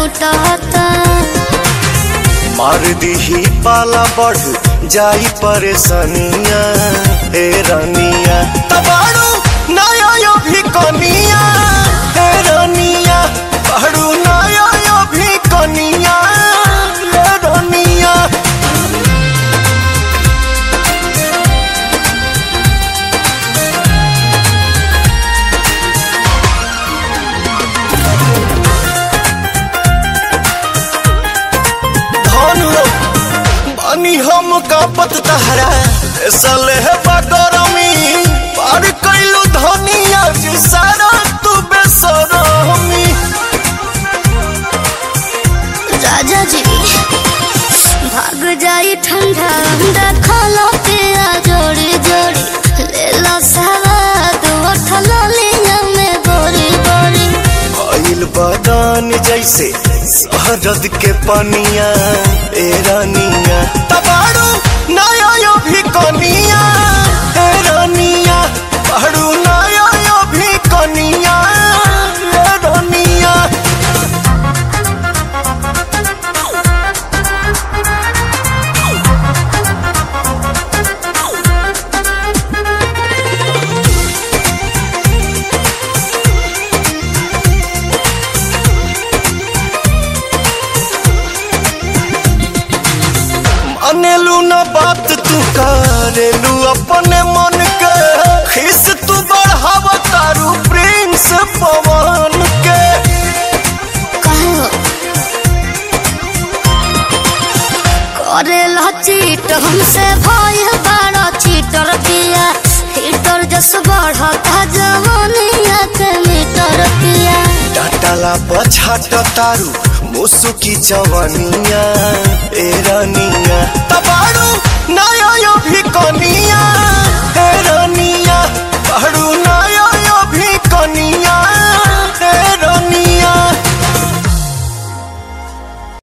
छूटता मार दीही पाला बढ़ जाई परेशानिया ए रानिया तबाड़ू नया यो भी कनिया ए रानिया बाड़ू नया यो भी कनिया ए रानिया धन हो बानी हम कापत तहरा सले है बगरमी पार कैलू धनिया जी सारा तू बेसरमी राजा जी भाग जाई ठंडा देखलो पिया जोड़ी जोड़ी ले लो सवाद उठल लिया में बोरी बोरी आइल बदान जैसे शहरद के पनिया ए रानिया तबाड़ू नया यो भी कनिया ए रानिया बाड़ू नया यो भी कनिया ए रानिया मानेलू ना बात तू करेलू अपने मन के खिस तू बढ़ाव तारू प्रिंस पवन के कहो करे चीट हमसे भय बड़ा चीटर पिया हीटर जस बढ़ता जवानिया के मीटर पिया डाटाला पछाट तारू मुसुकी जवनिया ए रानिया तबाड़ू नया यो भी कनिया ए रानिया बाड़ू